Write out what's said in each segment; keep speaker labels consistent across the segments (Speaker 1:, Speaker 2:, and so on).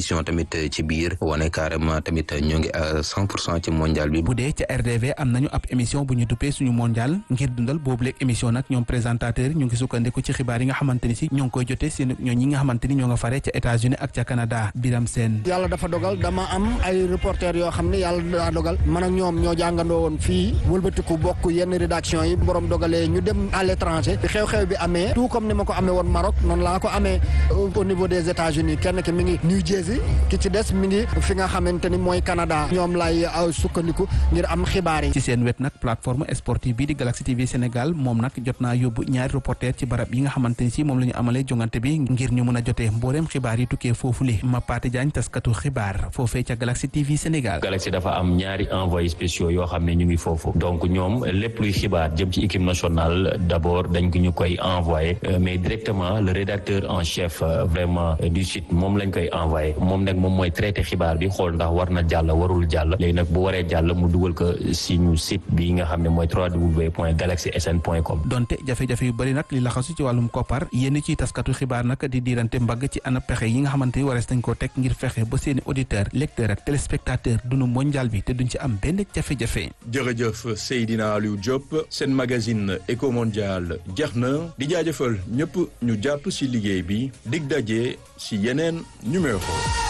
Speaker 1: compétition tamit ci biir wane carrément tamit ñoo ngi à cent pour cent ci mondial bi.
Speaker 2: bu dee ca RDV am nañu ab émission bu ñu duppee suñu mondial ngir dundal boobu léeg émission nag ñoom présentateur ñu ngi sukkandiku ci xibaar yi nga xamante ni si ñoo ngi koy jotee seen ñoo ñi nga xamante ni ñoo nga fare ca États-Unis ak ca Canada Biram Seen
Speaker 3: yàlla dafa dogal dama am ay reporter yoo xam ne yàlla daa dogal man ak ñoom ñoo jàngandoo woon fii wëlbatiku bokk yenn rédaction yi borom dogalee ñu dem à l'étranger bi xew-xew bi amee tout comme ni ma ko amee woon Maroc noonu laa ko amee au niveau des États-Unis kenn ki mi ngi New Jersey ki ci des mi ngi fi nga xamante ni mooy Canada ñoom lay sukkandiku ngir am xibaar yi.
Speaker 2: ci seen wet nag plateforme sportive bii di Galaxy TV Sénégal moom nag jot naa yóbbu ñaari reporter ci barab yi nga xamante ni si moom la ñu amalee jongante bi ngir ñu mën a jotee mbooleem xibaar yi tukkee foofule ma Paate Jaañ taskatu xibaar foofee ca Galaxy TV Sénégal.
Speaker 4: Galaxy dafa am ñaari envoyés spéciaux yoo xam ne ñu ngi foofu donc ñoom lépp luy xibaar jëm ci équipe nationale d'abord dañ ko ñu koy envoyé mais directement le rédacteur en chef vraiment du site moom lañ koy envoyé moom nag moom mooy traité xibaar bi xool ndax war na jàll warul jàll léegi nag bu waree jàll mu dugal ko si ñu site bi nga xam ne mooy www.galaxysn.com.
Speaker 2: donte jafe-jafe yu bëri nag li laxasu ci wàllum koppar yénn ciy taskatu xibaar nag di diirante mbagg ci ana pexe yi nga xamante ni warees nañ koo teg ngir fexe ba seeni auditeur lecteur ak téléspectateur dunu mondial bi te duñ ci am benn jafe-jafe.
Speaker 5: jërëjëf Seydina Aliou Diop seen magazine Eco Mondial jeex na di jaajëfal ñëpp ñu jàpp ci liggéey bi dig daje ci yeneen numéro.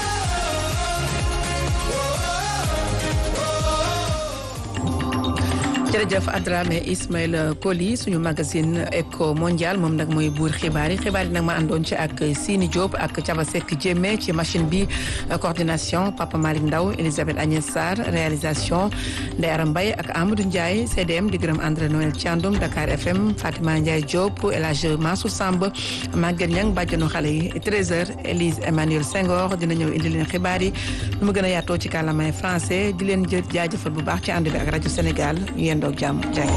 Speaker 6: jërëjëf Adramé Ismaël Koli suñu magazine Eco Mondial moom nag mooy buur xibaar yi xibaar yi nag ma àndoon ci ak Sini Diop ak Thiaba Seck Diémé ci machine bi coordination Papa Malick Ndaw Elisabeth Agnès Sarr réalisation Ndeye Aram Mbaye ak Amadou Ndiaye CDM di gërëm André Noël Thiandoum Dakar FM Fatima Ndiaye Diop El Hadj Mansour Samb Maguette Niang bàjjanu xale yi 13h Élise Emmanuel Senghor dina ñëw indi leen xibaar yi nu mu gën a yaatoo ci kàllaamay français di leen jë jaajëfal bu baax ci ànd bi ak rajo Sénégal yéen doog jàmm